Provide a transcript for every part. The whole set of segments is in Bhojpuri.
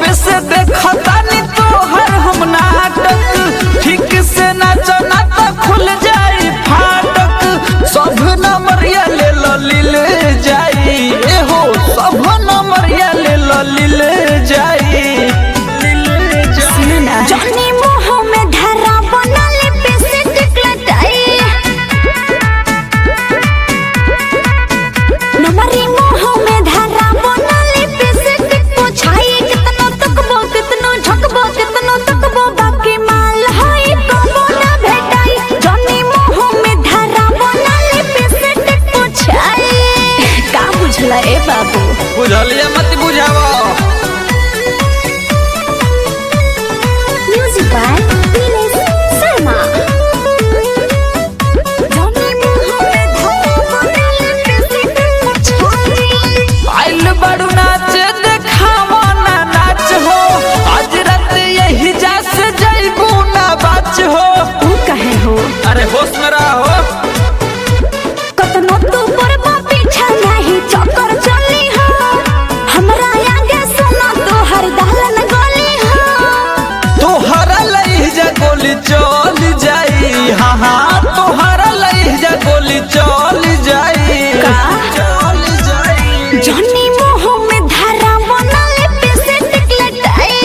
जब से देखतानी तोहर हम नाटक ठीक से नाच ना तो खुल जाई फाटक सब नंबरिया ले लो लीले जाई ए हो सब नंबरिया ले लो लीले जाई लीले जाई जॉनी मुंह में धरा बना लिपस्टिक लटाई नमरी मुंह में धरा बना लिपस्टिक पोछाई कितनो तकबो कितनो झकबो कितनो तकबो बाकी माल हाई कबो ना भेटाई जॉनी मुंह में धरा बना लिपस्टिक पोछाई का बुझला ए बाबू बुझलिए मत बुझावा Music by Nilesh Sharma. Johnny Mohammed आइल बड़ू नाच देखावा ना नाच हो आज रात यही जा से जइबू ना बाच हो तू कहे हो अरे होश में रहो कतनो तू पर पीछा नहीं चक्कर चली हो हमरा आगे सुना तो हर दहलन गली हो तोहरा लइजा गोली चल जाई हाँ हाँ तोहरा लइजा गोली चल जाई का? चल जाई जॉनी मोह में धारा बना लिपस्टिक लटाई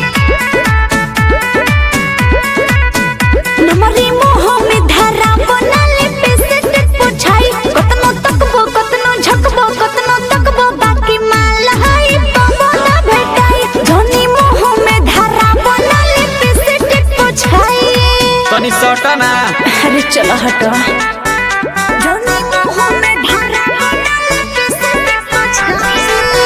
नमरी मोह में धारा बना लिपस्टिक पोछाई कतनो तकबो कतनो झकबो कतनो तकबो बाकी माल हाई पाबो ना भेटाई जॉनी मोह में धारा बना लिपस्टिक पोछाई तनी सटा ना अरे चलो हटो जॉनी मोह में धारा बना लिपस्टिक पोछाई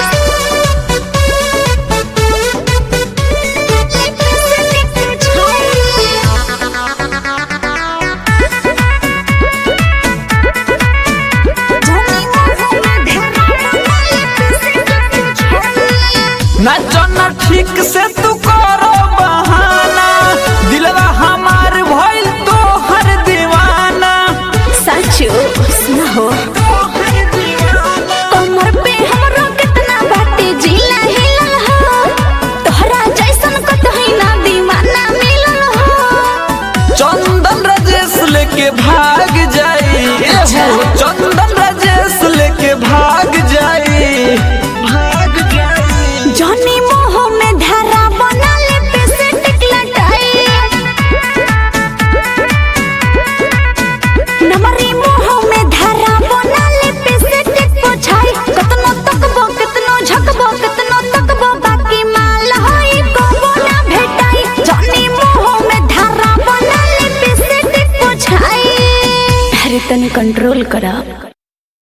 नाचो ना ठीक से तू करो बहाना दिलवा हमार भइल तोहर दीवाना सचो सुनो कमर पे हमरो कितना बाटे जिला हिलल हो तोहरा जैसन कतही ना दीवाना मिलल हो चंदन राजेश लेके भाग